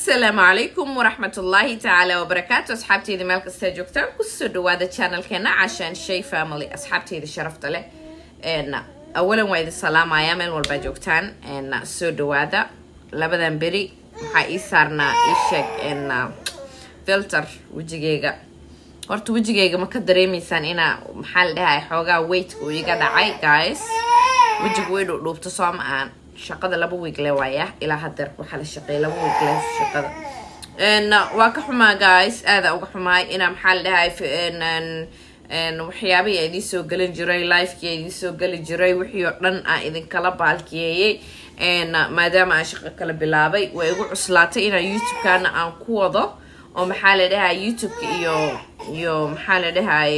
asalaamu calaykum waraxmatullaahi tacaala wabarakaatu asxaabteyda meel kasta joogtaan kusoo dhawaada channelkeena cashaan shay family asxaabteyda sharafta leh awalan waa idin salaamaya meel walbaa joogtaan soo dhawaada labadan beri waxaa ii saarnaa ii sheeg filter wejigeyga horta wejigeyga ma ka dareemeysaan inaa maxaa la dhahay xoogaa weightka uu iga dhacay guys wejiga way dhuudhuubta soo ma aan shaqada laba wiigle waaya ilaa hadeer waxaa la shaqeeya laba wiigle shaqada waa ka xumaa guys aada uga xumaay inaa maxaa la dhahay waxyaabihii idiin soo gelin jiray lifekii idiin soo geli jiray wixii oo dhan aan idinkala baalkiyeeyey maadaama aan shaqo kala bilaabay waa igu cuslaatay inaa youtube-kana aan ku wado oo maxaa la dhahay youtube-ka iyo iyo maxaa la dhahay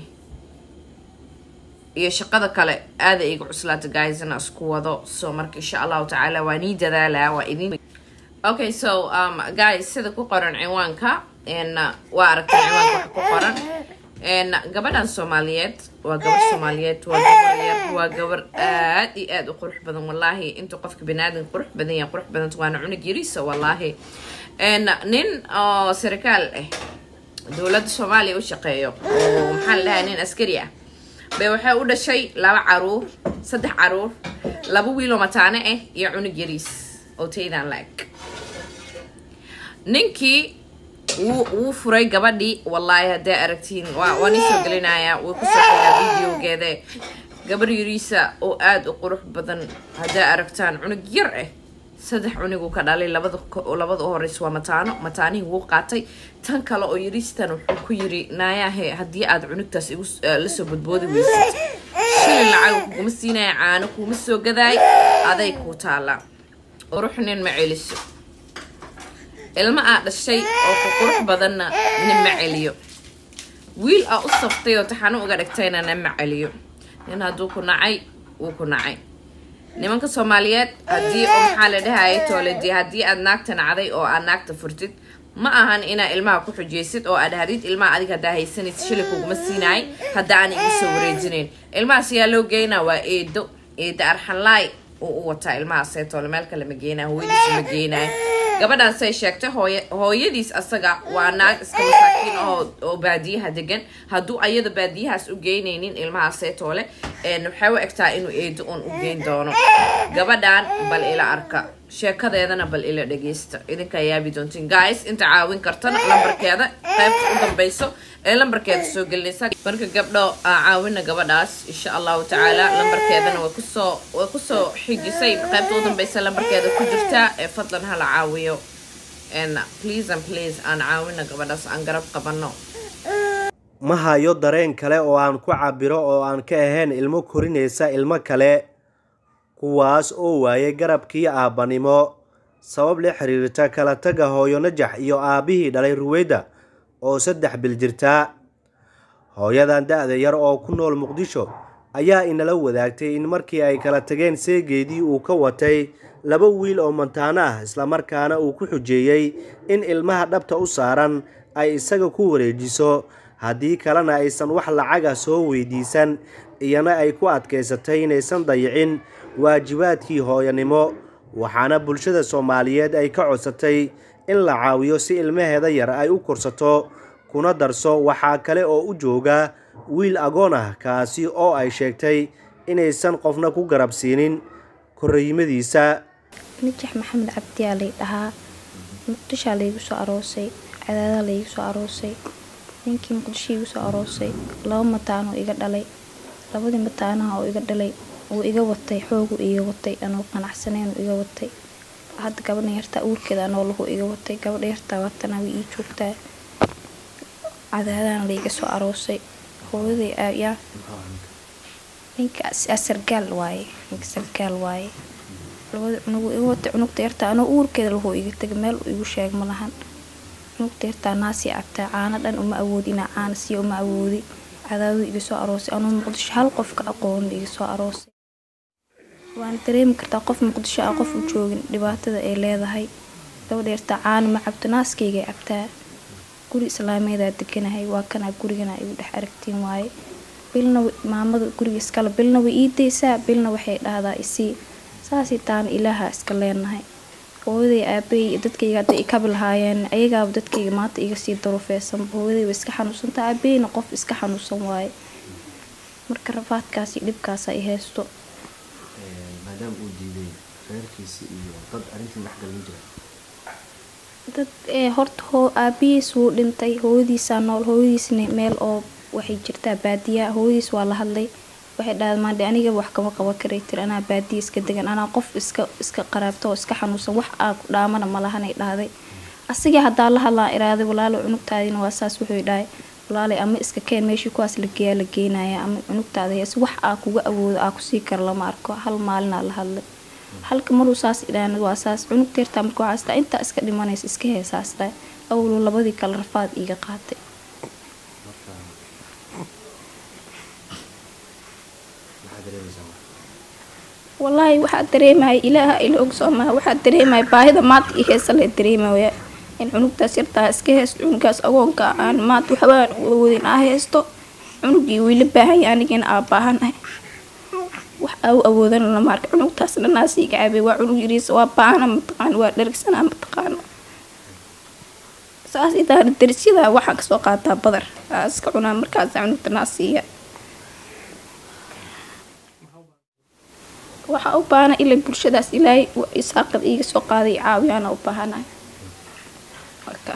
iyo shaqada kale aada iga cuslaata guys inaa isku wado so marka insha allahu tacaala waa nii dadaalaa waa idin okay so um, guys sida ku qoran ciwaanka waa aragtay ciwaanka wax ku qoran gabadhan soomaaliyeed waa gabar soomaaliyeed waa gabar yar waa gabar aad iyo aada u qurux badan wallaahi intuu qofka baniaadan qurux badan yahay qurux badanta waana cunug yariisa wallaahi nin oo sarikaal ah dowladda soomaaliya u shaqeeyo oo maxaa la dhahay nin askari ah bay waxay u dhashay laba caruur saddex caruur laba wiiloo mataane ah iyo cunug yariis oo taydan la-eg ninkii wuu wuu furay gabadhii wallaahi hadday aragtiin waa waa nin soo gelinaya way kusoo xigaa videogeeda gabar yariisa oo aada u qurux badan hadday aragtaan cunug yar ah saddex cuniguu ka dhalay labada labada u horeysa waa mataano mataanihii wuu qaatay tan kale oo yariistan wuxuu ku yiri naayahe haddii aad cunugtaas igu lasoo badboodi weysid shilin lacag kuguma siinaya caano kuuma soo gadaay aday kuu taallaa qurux nin ma celiso ilmo aa dhashay oo ku qurux badanna nin ma celiyo wiil aa u saftay oo taxano uga dhigtayna nin ma celiyo nin hadduu ku nacay wuu ku nacay nimanka soomaaliyeed haddii oo maxaa la dhahaya tooledi haddii aad naagta nacday oo aad naagta furtid ma ahan inaa ilmaha ku xujaysid oo aad hadid ilmaha adiga haddaa haysanaysa shilin kuguma siinaay hadda aan igu soo wareejinayn ilmahaas yaa loo geynaa waa eedo eedo arxanlaay uu u wataa ilmahaasetoole meel kale ma geenaa hooyadiis ma geenaay gabadhaasay sheegtay hooy hooyadiis asaga waa naag iska masaakiin oo baadiyaha degan hadduu ayada baadiyahaas u geynaynin ilmahaaseetoole waxay u egtaa inuu eedo uun u geyn doono gabadhan bal ila arka sheekadeedana bal ila dhageysta idinkaa yaabi doontiin guys inta caawin kartana lambarkeeda qaybta u dambayso ee lambarkeeda soo gelinaysa marka gabdho caawina gabadhaas insha allahu tacaala lambarkeedana way kusoo way kusoo xijisay qaybta u dambaysa lambarkeeda ku jirtaa ee fadlan hala caawiyo please and please aan caawina gabadhaas aan garab qabano ma hayo dareen kale oo aan ku cabiro oo aan ka ahayn ilmo korinaysa ilmo kale kuwaas oo waayay garabkii aabbanimo sabab la xiriirta kala taga hooyo najax iyo aabbihii dhalay ruweyda oo saddex bil jirtaa hooyadan da-da yar oo ku nool muqdisho ayaa inala wadaagtay in markii ay kala tageen seegeedii uu ka watay laba wiil oo mantaano ah islamarkaana uu ku xujeeyey in ilmaha dhabta u saaran ay isaga ku wareejiso haddii kalena aysan wax lacaga soo weydiisan iyana ay ku adkaysatay inaysan dayicin waajibaadkii hooyanimo waxaana bulshada soomaaliyeed ay ka codsatay in la caawiyo si ilmaheeda yar ay u korsato kuna darso waxaa kale oo u jooga wiil agoon ah kaasi oo ay sheegtay inaysan qofna ku garab siinin korriimadiisa najax maxamed cabdiyaa lay dhahaa muqdishaa laygu soo aroosay cadaadaa laygu soo aroosay ninkii muqdisho igu soo aroosay laba mataanoo iga dhalay labadii mataanaha oo iga dhalay wuu iga watay xoogu iga watay anoo qanacsaneyn iga watay hadda gabadha yartaa uurkeeda anoo lahu iga watay gabadha yartaa waatana way ii joogtaa cadaadana layga soo aroosay hooyaday yaa ninka sargaal waaye ninka sargaal waaye labada cunugu iga watay cunugta yartaa anoo uurkeeda lahu iga tagay meel igu sheeg ma lahan cunugta yartaa naasii cabtaa caano dhan uma awoodi inaa caana siiya uma awoodi cadaadu iga soo aroosay anuu muqdisho hal qofka aqoon iga soo aroosay waana dareemi kartaa qof muqdisho ah qof u joogin dhibaatada ay leedahay gabadha yartaa caano ma cabto naaskaygay cabtaa guri islaameedaa deganahay waa kanaa gurigana igu dhex aragtiin waaye bilna maamada guriga iskale bilna way ii daysaa bilna waxay dhahdaa isii saasii taana ilaaha iska leenahay hooyaday aabay iyo dadkayga hadday ikabi lahaayeen ayagaaba dadkayga maanta iga sii darufeysan hooyaday way iska xanuunsanta aabeyna qof iska xanuunsan waaye marka rafaadkaas iyo dhibkaas ay haysto maadaama uu diiday reerkiisi iyo dad arrintii dhexgalma jira dad ee horta hoo aabihiis wuu dhintay hooyadiisaa nool hooyadiisna meel oo waxay jirtaa baadiya hooyadiis waa la hadlay waxay dhahday maandhe aniga wax kama qaban karay tir anaa baadiya iska degan anaa qof iska iska qaraabto oo iska xanuunsan wax aa ku dhaamana ma lahanay dhahday asigii haddaa la hadlaan iraaday walaalo cunugtaadina waa saas wuxuu dhahay walaalay ama iska keen meeshii kuwaas la geeyaa la geenaya ama cunugtaada hees wax aa kuga awoodo aa kusii kara lama arko hal maalinaa la hadlay halka maruu saas idhaan waa saas cunug teertaa marka waxaa isdhaa intaa iska dhimanaysa iska heesaas dhahay awlu labadii kale rafaad iiga qaatay maxaa dareemaysaa walaahi waxaa dareemaya ilaaha ila ogsoomaa waxaa dareemaya baahida maanta iyo heesa la dareemaya in cunugtaas yartaa iska heesto cunugaas agoonka aan maanta waxbaan awoodin aa heesto cunugii wiila baahanya anigina aa baahanahay wax aa u awoodana lama arka cunugtaas dhanaasii gacaabay waa cunug yariisa waa baahana mataqaano waa dhergsanaa mataqaano saas idaana darisyada waxaa kasoo qaataa badar aa iska cunaa markaas cunugta naasiiya waxaa u baahana ilaa bulshadaas ilaahay isaaqad iiga soo qaaday caawiyaana u baahanahay marka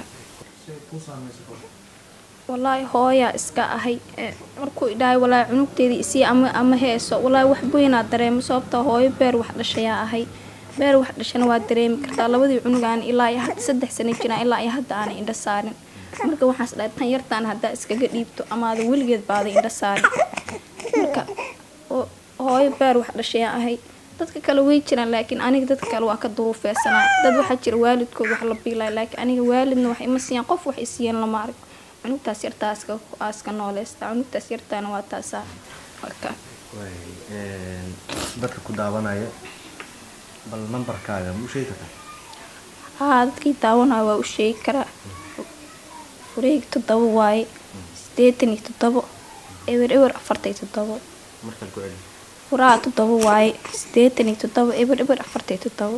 walaahi hooyaa iska ahay ee markuu idhahay walaahi cunugteedii isii ama ama heeso walaahi wax weynaa dareemo sababta hooyo beer wax dhashayaa ahay beer wax dhashana waa dareemi kartaa labadii cunug aan ilaa iyo hadda saddex sano jiraan ilaa iyo hadda aanay indho saarin marka waxaas dhahay tan yartaan haddaa iskaga dhiibto amaada weligeed baaday indho saarin marka oo hooyo beer wax dhashayaan ahay dadka kale way jiraan laakiin aniga dadka kale waa ka duruufeysanaa dad waxaa jira waalidkood wax la biilaya laakiin aniga waalidna wax ima siiyaan qof wax isiiyeen lama arag cunugtaas yartaa aska aska nooleysta cunugtaas yartaana waa taasaa marka waay dadka ku daawanaya bal nambarkaaga ma u sheegi kartaa haa dadkii daawanaya waa u sheegi karaa wareegi toddoba waaye sideetan iyo toddobo ewer ewer afartan iyo toddobo markaan ku celi furaha toddoba waaye sideetan iyo toddobo eber eber afartan iyo toddobo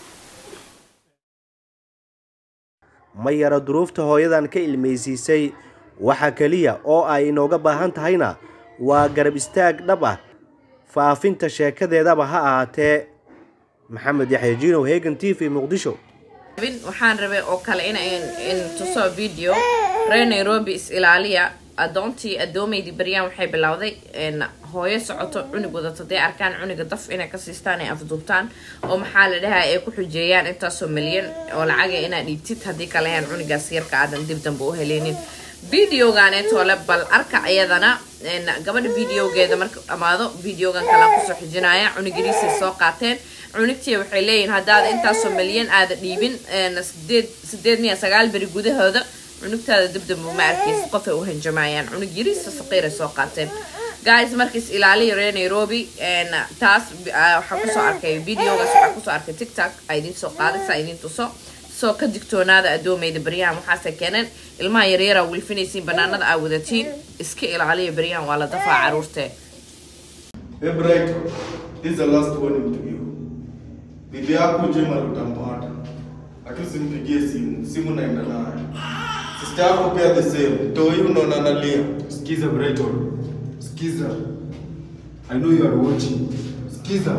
ma yaro duruufta hooyadan ka ilmaysiisay waxa keliya oo ay inooga baahan tahayna waa garab istaag dhab ah faafinta sheekadeedaba ha ahaatee maxamed yaxya jiinow hegan t v muqdisho bin waxaan rabay oo kale in in tuso video reer nairobi is ilaaliya adoontii adoomeydii baryaan waxay bilowday hooyo socoto cunug wadato dee arkaan cuniga daf inay ka siistaan ay afduubtaan oo maxaa la dhahaa ay ku xujeeyaan intaasoo milyan oo lacaga inaad dhiibtid haddii kalehan cunigaas yarka aadan dib dambe u heleynin videoganeetole bal arka iyadana gabadha videogeeda marka dhamaado videogan kala kusoo xijinaya cunigiriisay soo qaateen cunigtii waxay leeyihin haddaad intaasoo milyan aada dhiibin sideed sideed miya sagaal beri gudahooda cunugtaada dibdamba ma arkaysa qofay u hanjamayaan cunug yariisa saqiiray soo qaateen guys markiis ilaaliya reer nairobi taas waxaa kusoo arkay videogaas waxaa kusoo arkay tiktok a idin soo qaadaysa idin tuso soo ka digtoonaada adoomeyda baryahan waxaase keeneen ilmaha yaryara wilfinaysiin banaanada aa wadatiin iska ilaaliya baryahan waa la dafaa caruurtee Hey Bright, this is the last warning to you. Bibi yako Jema utampata. Akisimpigie simu, simu naenda nayo. Sister yako pia the same. Toi unaona analia. Skiza Brighton. Skiza. I know you are watching. Skiza.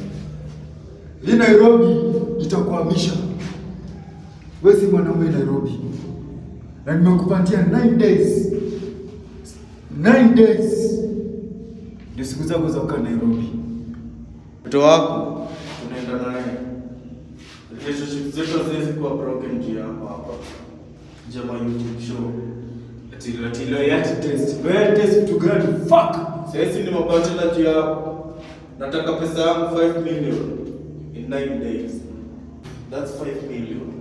Hii Nairobi itakuhamisha. Wewe si mwanaume Nairobi. Na nimekupatia 9 days. 9 days. Ndio siku zako za kukaa Nairobi. Mtoto wako unaenda naye. Relationship zetu haziwezi kuwa broken juu yako hapa. Jema YouTube show. Ati ati loyalty test. Loyalty test to God. Fuck. Sasa ni mabachela juu yako. Nataka pesa yangu 5 million in 9 days. That's 5 million.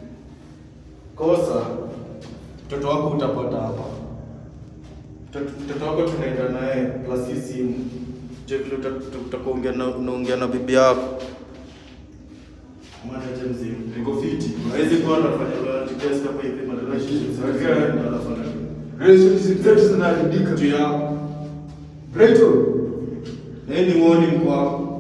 Kosa mtoto wako utapata hapa. Mtoto mtoto wako tunaenda naye plus hii simu. Je, vile uta- utakuongea na unaongea na bibi yako. Mwana je mzima. Niko fiti. Hawezi kuwa anafanya loyalty test hapa hivi ma relationships. Okay. Anafanya Relationship zetu zinaharibika. juu yako. Brighton. Na hii ni warning kwako.